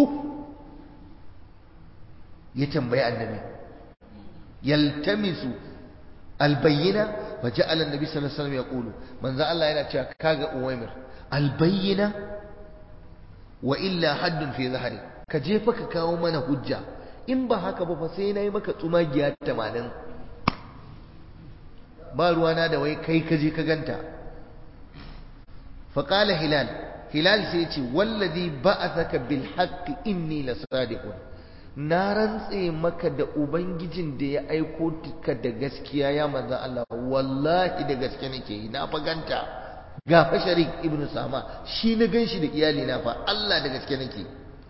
ya tambayi annabi yaltamisu albayyina wa ja'ala annabi sallallahu alaihi wasallam yaqulu manzo Allah yana cewa kaga uwaimir albayyina wa illa haddun fi zahri ka je fa ka kawo mana hujja in ba haka ba fa sai nayi maka tsumagiya 80 ba ruwana da wai kai ka je ka ganta fa qala hilal hilal sai ya ce wallazi ba'athaka bil haqqi inni lasadiqun na rantse maka da ubangijin da ya aiko ka da gaskiya ya manzo Allah wallahi da gaske nake yi na faganta ga fa sharik ibnu sama shi na ganshi da iyali na fa Allah da gaske nake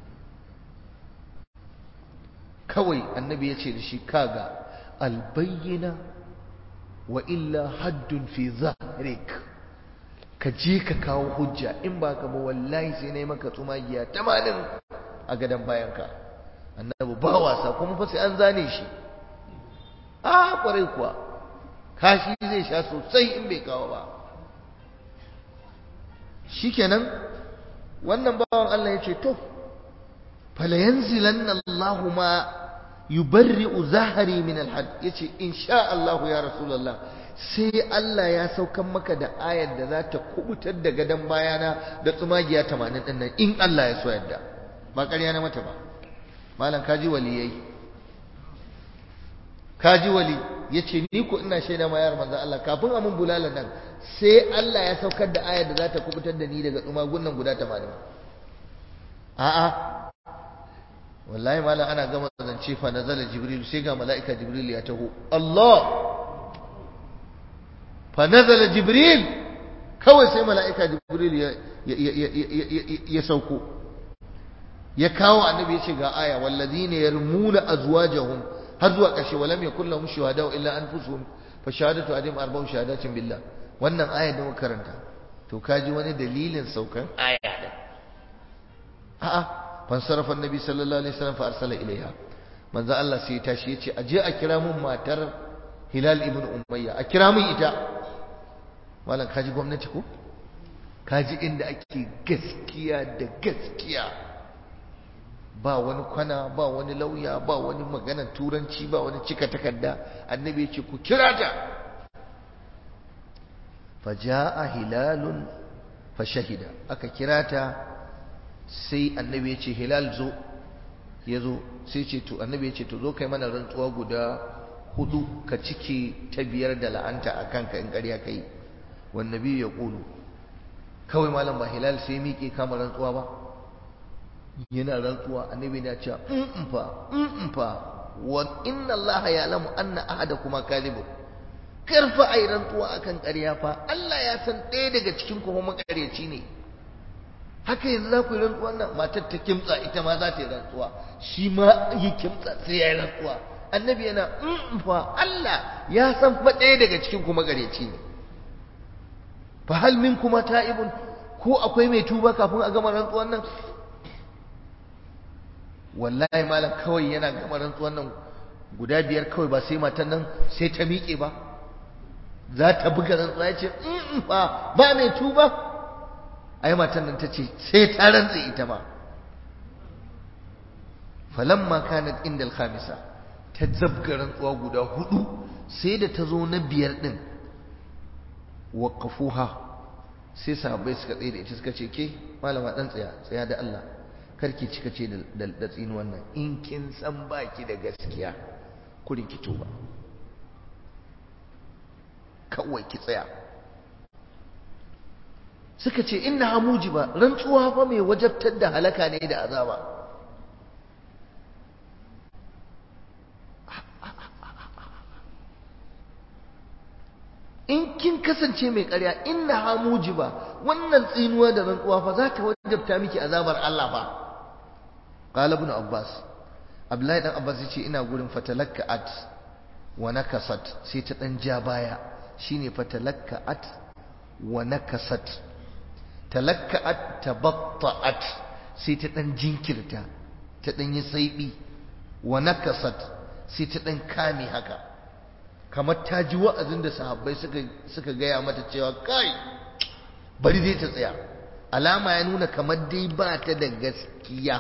kawai annabi ya ce da shi kaga albayyina wa illa haddun fi zahrik ka je ka kawo hujja in ba ka ba wallahi sai na yi maka tsumagiya tamanin a gadon bayanka annabi ba wasa kuma fa sai an zane shi a kwarai kuwa kashi zai sha sosai in bai kawo ba shikenan wannan bawan Allah ya ce to fala yanzilanna Allahu ma yubarri'u zahari min alhad yace insha Allah ya rasulullah sai Allah ya saukan maka da ayar da za ta kubutar da gadon bayana da tsumagiya 80 din nan in Allah ya so yadda ba ƙarya na mata ba malam kaji waliyai kaji wali yace ni ko ina shaida ma yar manzon Allah kafin amun bulala nan sai Allah ya saukar da ayar da za ta kubutar da ni daga tsumagun nan guda 80 a'a wallahi malam ana gama zance fa nazala jibril sai ga mala'ika jibril ya taho Allah fa nazala jibril kawai sai mala'ika jibril ya ya sauko ya kawo annabi ya ce ga aya wallazina yarmuna azwajahum har zuwa ƙarshe walam yakul lahum shuhada illa anfusuhum fa shahadatu adim arba'u shahadatin billah wannan aya da muka karanta to kaji wani dalilin saukan aya da a'a fansarafa annabi sallallahu alaihi wasallam fa arsala ilaiha manzo Allah sai ya tashi yace aje a kira mun matar Hilal ibn Umayya a kira mun ita malam kaji gwamnati ko kaji inda ake gaskiya da gaskiya ba wani kwana ba wani lauya ba wani magana turanci ba wani cika takarda annabi ya ce ku kira ta faja'a hilalun fa shahida aka kira ta sai annabi ya ce hilal zo ya zo sai ce to annabi ya ce to zo kai mana rantsuwa guda hudu ka cike ta biyar da la'anta a kanka in ƙarya kai wan nabi ya ƙulu kawai malam ba hilal sai miƙe kama rantsuwa ba yana rantsuwa annabi na cewa in fa in fa wa inna Allah ya lamu anna ahadakuma kadhibun karfa ai rantsuwa akan ƙarya fa Allah ya san ɗaya daga cikin ku makaryaci ne haka yanzu za ku yi rantsuwan nan matar ta kimtsa ita ma za ta yi rantsuwa shi ma yi kimtsa sai ya yi rantsuwa annabi yana in fa Allah ya san fa ɗaya daga cikin ku makaryaci ne fa hal kuma ta'ibun ko akwai mai tuba kafin a gama rantsuwan nan wallahi malam kawai yana gama rantsuwan nan guda biyar kawai ba sai matan nan sai ta miƙe ba za ta buga rantsuwa ya ce in fa ba mai tuba ai matan nan ta ce sai ta rantsa ita ma falamma kanat inda al-khamisa ta zabga rantsuwa guda hudu sai da ta zo na biyar din waqafuha sai sahabbai suka tsaye da ita suka ce ke malama dan tsaya tsaya da Allah karki cika ce da tsini wannan in kin san baki da gaskiya kurin ki tuba kawai ki tsaya suka ce inna hamuji ba rantsuwa fa mai wajabtar da halaka ne da azaba in kin kasance mai ƙarya inna ha mujiba wannan tsinuwa da rantsuwa fa za ta wajabta miki azabar Allah fa qala ibn abbas abdullahi dan abbas yace ina gurin fatalakka'at wa nakasat sai ta dan ja baya shine fatalakka'at wa nakasat talakka'at tabatta'at sai ta dan jinkirta ta dan yi saibi wa nakasat sai ta dan kame haka kamar ta ji wa'azin da sahabbai suka suka gaya mata cewa kai bari dai ta tsaya alama ya nuna kamar dai ba ta da gaskiya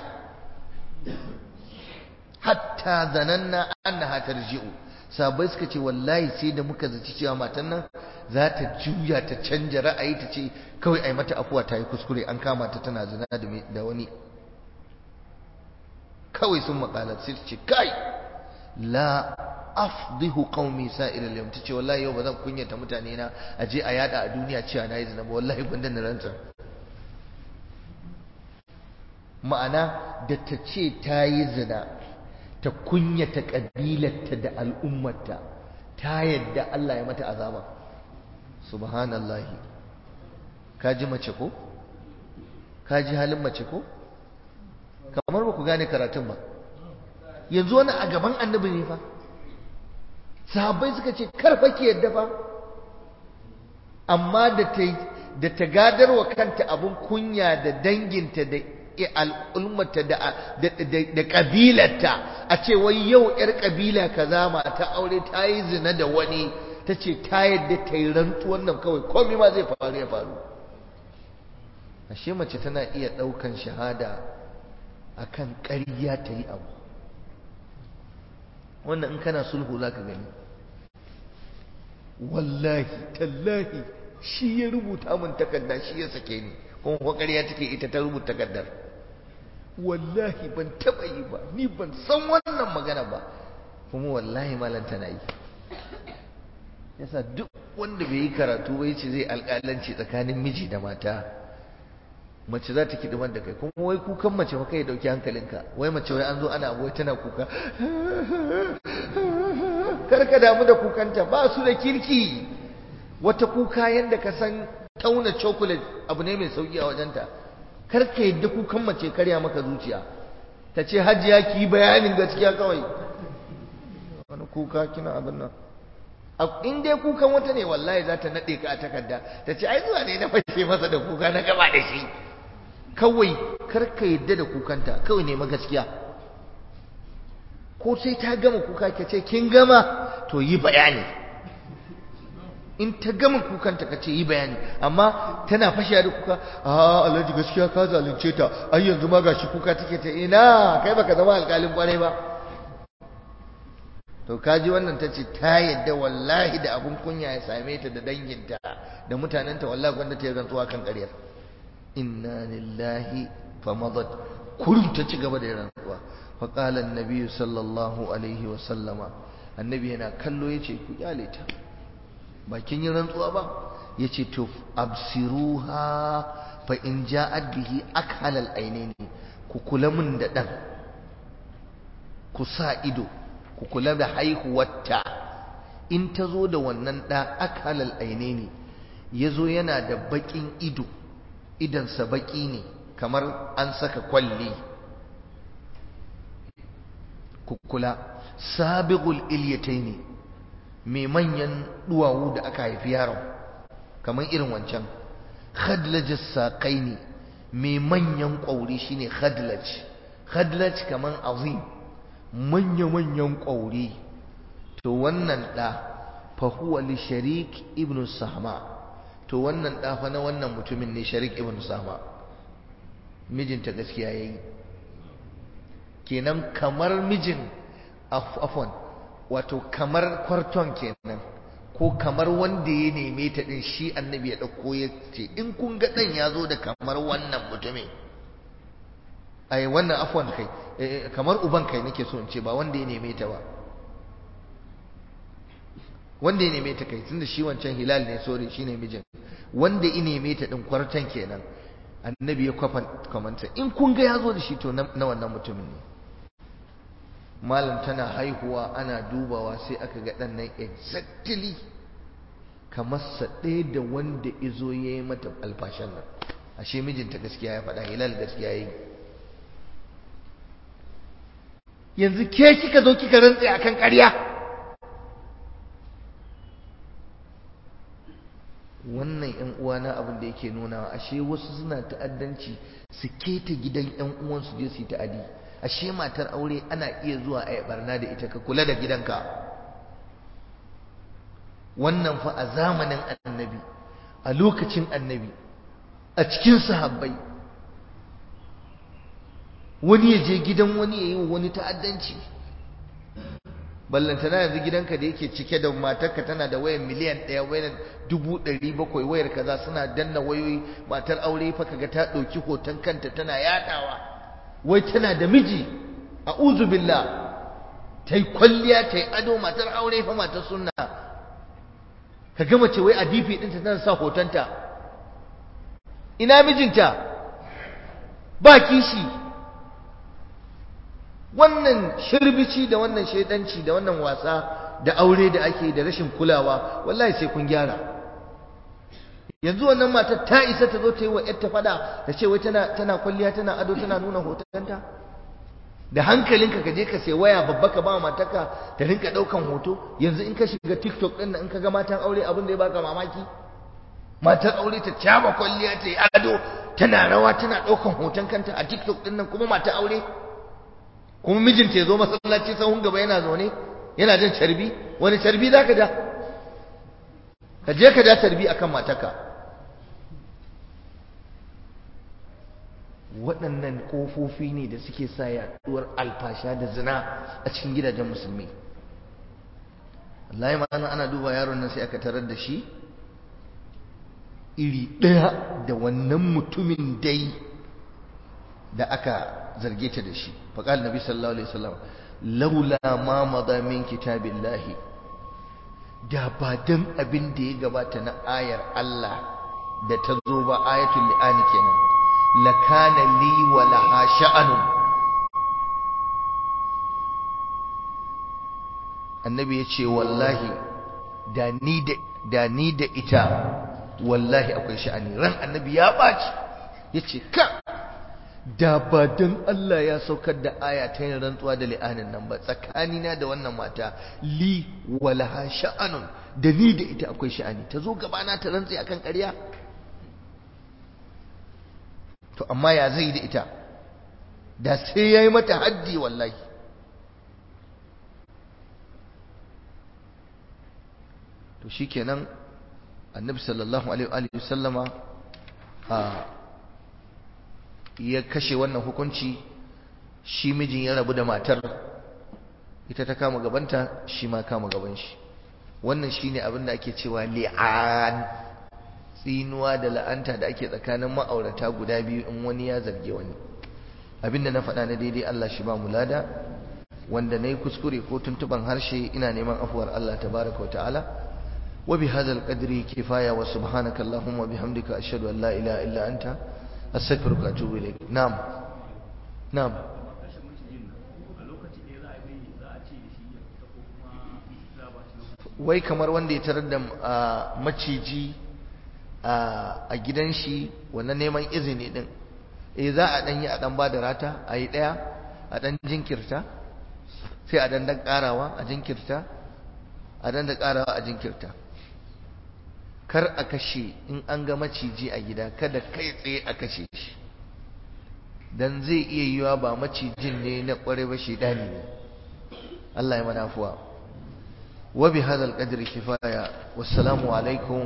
hatta zananna annaha tarji'u sahabbai suka ce wallahi sai da muka zaci cewa matan nan za ta juya ta canja ra'ayi ta ce kawai ai mata afuwa ta yi kuskure an kama ta tana zina da wani kawai sun makala sai ce kai la afdihu qaumi sa'ir al-yawm tace wallahi yau bazan kunyata mutane na aje a yada a duniya cewa nayi zina ba wallahi gunda na rantsa ma'ana da ta ce ta yi zina ta kunyata kabilarta da al'ummarta ta yadda Allah ya mata azaba subhanallahi ka ji mace ko ka ji halin mace ko kamar ba ku gane karatun ba yanzu wani a gaban annabi ne fa sahabbai suka ce karfa ki yadda fa amma da ta da ta gadarwa kanta abun kunya da danginta da al'ummata da da kabilarta a ce wai yau yar kabila kaza mata aure ta yi zina da wani ta ce ta yadda ta yi rantuwan nan kawai komai ma zai faru ya faru ashe mace tana iya ɗaukan shahada akan ƙarya ta yi abu wannan in kana sulhu za ka gani wallahi tallahi shi ya rubuta min takarda shi ya sake ni kuma ko ƙarya take ita ta rubuta takardar wallahi ban taɓa yi ba ni ban san wannan magana ba kuma wallahi malam tana yi yasa duk wanda bai yi karatu bai ce zai alƙalanci tsakanin miji da mata mace za ta kiɗi da kai kuma wai kukan mace fa kai dauki hankalinka wai mace wai an zo ana wai tana kuka karka damu da kukanta ba su da kirki wata kuka yadda ka san tauna chocolate abu ne mai sauki a wajenta karka yadda kukan mace karya maka zuciya ta ce hajiya ki yi bayanin gaskiya kawai wani kuka kina abin nan in dai kukan wata ne wallahi za ta naɗe ka a takarda ta ce ai zuwa ne na fashe masa da kuka na gaba da shi kawai karka yadda da kukanta kawai nema gaskiya ko sai ta gama kuka ka ce kin gama to yi bayani in ta gama kukanta ka ce yi bayani amma tana fashiya da kuka a alhaji gaskiya ka zalunce ta ai yanzu ma gashi kuka take ta ina kai baka zama alƙalin kwarai ba to kaji wannan ta ce ta yadda wallahi da abun kunya ya same ta da danginta da mutanenta wallahi gwanda ta yi rantsuwa kan ƙaryar inna lillahi fa madat kurum ta ci gaba da rantsuwa fa qala annabi sallallahu alaihi wa sallama annabi yana kallo yace ku kyale ta bakin yin rantsuwa ba yace to absiruha fa in ja'at bihi akhalal ainaini ku kula mun da dan ku sa ido ku kula da haihuwarta in ta zo da wannan ɗa akhalal ainaini ya zo yana da baƙin ido idansa baƙi ne kamar an saka kwalli ku kula sabiqul ilyataini mai manyan duwawu da aka haifi yaron kamar irin wancan khadlaj saqaini mai manyan ƙwauri shine khadlaj khadlaj kamar azim manya-manyan ƙwauri to wannan ɗa fahuwa li sharik ibn sahma to wannan ɗa fa na wannan mutumin ne sharik ibn sahma mijinta gaskiya ya yi kenan kamar mijin afon wato kamar kwarton kenan ko kamar wanda ya neme ta ɗin shi annabi ya ɗauko ya ce in kun ga ɗan ya zo da kamar wannan mutumin ai wannan afwan kai kamar uban kai nake so in ce ba wanda ya neme ta ba wanda ya neme ta kai tunda shi wancan hilal ne sore shine mijin wanda ya neme ta din kwartan kenan annabi ya kwafa kamanta in kun ga yazo da shi to na wannan mutumin ne malam tana haihuwa ana dubawa sai aka ga dan nan exactly kamar sa ɗaya da wanda izo ya yi mata alfashan nan ashe mijinta gaskiya ya faɗa hilal gaskiya ya yi yanzu ke kika zo kika rantse akan ƙarya wannan ƴan uwana abin da yake nuna ashe wasu suna ta'addanci su keta gidan ƴan uwansu je su yi ta'adi ashe matar aure ana iya zuwa a barna da ita ka kula da gidanka wannan fa a zamanin annabi a lokacin annabi a cikin sahabbai wani ya je gidan wani ya yi wa wani ta'addanci ballantana yanzu gidanka da yake cike da matarka tana da wayan miliyan ɗaya wayan dubu ɗari bakwai wayar kaza suna danna wayoyi matar aure fa kaga ta ɗauki hoton kanta tana yaɗawa wai tana da miji a billah ta yi kwalliya ta yi ado matar aure fa matar sunna ka ga mace wai a difi ɗinta tana sa hotonta ina mijinta ba kishi wannan shirbici da wannan shaidanci da wannan wasa da aure da ake da rashin kulawa wallahi sai kun gyara yanzu wannan matar ta isa ta zo ta yi wa yarta fada ta ce wai tana tana kwalliya tana ado tana nuna hotonta da hankalinka ka je ka sai waya babba ka ba matarka ta rinka daukan hoto yanzu in ka shiga TikTok din nan in ka ga matan aure abin da ya baka mamaki matar aure ta caba kwalliya ta yi ado tana rawa tana daukan hoton kanta a TikTok din nan kuma matar aure kuma mijinta ya zo masallaci sahun gaba yana zaune yana jin carbi wani carbi za ka ja ka je ka ja carbi akan matarka waɗannan ƙofofi ne da suke sa yaɗuwar alfasha da zina a cikin gidajen musulmi Allah ya ma'ana ana duba yaron nan sai aka tarar da shi iri ɗaya da wannan mutumin dai da aka zarge ta da shi faƙal nabi sallallahu alaihi wasallam laula ma madha min kitabillahi da ba dan abin da ya gabata na ayar Allah da ta zo ba ayatul li'ani kenan lakana li wa laha sha'anun annabi ya ce wallahi da ni da da ni da ita wallahi akwai sha'ani ran annabi ya ɓaci ya ce ka da ba don Allah ya saukar da aya ta yin rantsuwa da li'anin nan ba tsakanina da wannan mata li walaha sha'anun da ni da ita akwai sha'ani ta zo gabana ta rantsi akan ƙarya to amma ya zai da ita da sai ya yi mata haddi wallahi to shikenan annabi sallallahu alaihi wa sallama a ya kashe wannan hukunci shi mijin ya rabu da matar ita ta kama gabanta shi ma kama gaban shi wannan shine abin da ake cewa li'an tsinuwa da la'anta da ake tsakanin ma'aurata guda biyu in wani ya zarge wani abin da na faɗa na daidai Allah shi ba mu lada wanda na yi kuskure ko tuntuban harshe ina neman afuwar Allah tabaraka wa ta'ala wa bi hadal qadri kifaya wa subhanaka allahumma wa bihamdika ashhadu an la ilaha illa anta astaghfiruka wa atubu ilayk na'am na'am wai kamar wanda ya tarar da maciji a gidan shi wannan neman izini din eh za a dan yi a dan ba da rata a yi daya a dan jinkirta sai a dan dan karawa a jinkirta a dan da karawa a jinkirta kar a kashe in an ga maciji a gida kada kai tsaye a kashe shi dan zai iya yiwa ba macijin ne na kware ba shedani ne Allah ya mana afuwa wa bi hadal qadri kifaya wassalamu alaikum